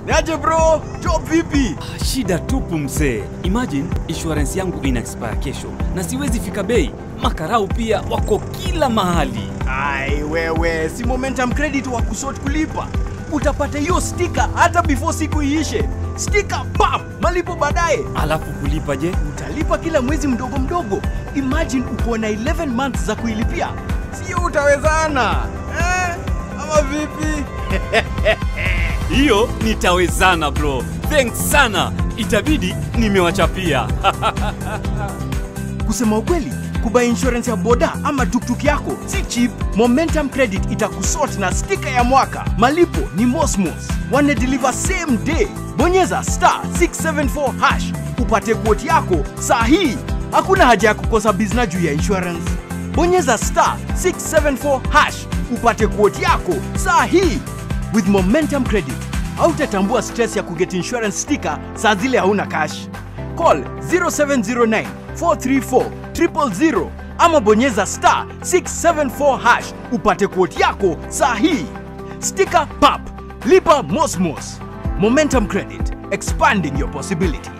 Niaje bro? Job vipi? Ah, Shida tupu mzee. Imagine insurance yangu ina expire kesho na siwezi fika bei. Makarau pia wako kila mahali. Ai wewe, si Momentum Credit wa kusort kulipa. Utapata hiyo stika hata before siku iishe. Stika pap, malipo baadaye. Alafu kulipa je? Utalipa kila mwezi mdogo mdogo. Imagine uko na 11 months za kuilipia. Sio utawezana. Eh? Ama vipi? Hiyo nitawezana bro. Thanks sana. Itabidi nimewachapia. Kusema ukweli, kubuy insurance ya boda ama tuktuk yako si cheap. Momentum Credit itakusort na stika ya mwaka. Malipo ni Mosmos, wana deliver same day. Bonyeza star 674 hash upate quote yako saa hii. Hakuna haja ya kukosa bizna juu ya insurance. Bonyeza star 674 hash upate quote yako saa hii. With Momentum Credit hautatambua stress ya kuget insurance sticker saa zile hauna cash. Call 0709 434 000 ama bonyeza star 674 hash upate quote yako saa hii. Sticker pap, lipa mosmos. Momentum Credit, expanding your possibilities.